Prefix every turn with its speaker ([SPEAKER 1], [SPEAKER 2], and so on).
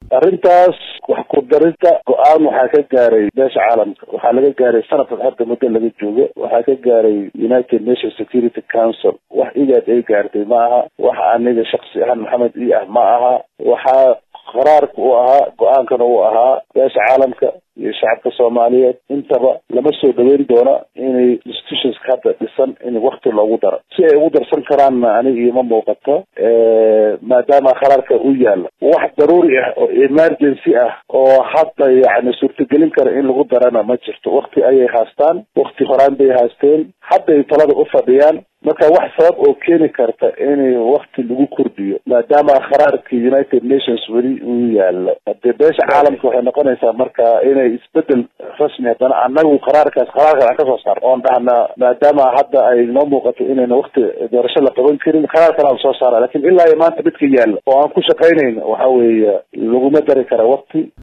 [SPEAKER 1] arrintaas wax ku darinta go-aan waxaa ka gaaray beesha caalamka waxaa laga gaaray sanadkan hadda muddo laga joogo waxaa ka gaaray united nations security council wax igaad ay gaartay ma aha wax aniga shaksi ahaan maxamed i ah ma aha waxaa qaraarka u ahaa go-aankana uu ahaa beesha caalamka iyo shacabka soomaaliyeed intaba lama soo dhaweyn doona inay institutionska hadda dhisan in wakti loogu daro si ay ugu darsan karaanna aniga ioma muuqato maadaama qaraarka u yaala wax daruuri ah oo emergency ah oo hadda yani suurtagelin kara in lagu darana ma jirto wakti ayay haastaan wakti horaan bay haasteen hadday talada u fadhiyaan marka wax sabab oo keeni karta in wakti lagu kordhiyo maadaama qaraarka united nations weli uu yaalo hadee beesha caalamka waxay noqonaysaa marka inay isbedel rasmi haddana anagu qaraarkaas qaraarkan aan kasoo saar oon dhahna maadaama hadda ay noo muuqato inayna wakti doorasho la qaban karin qaraarkan aan soo saara lakin ilaa iyo maanta midka yaalla oo aan ku shaqaynayna waxa weeye laguma dari kara wakti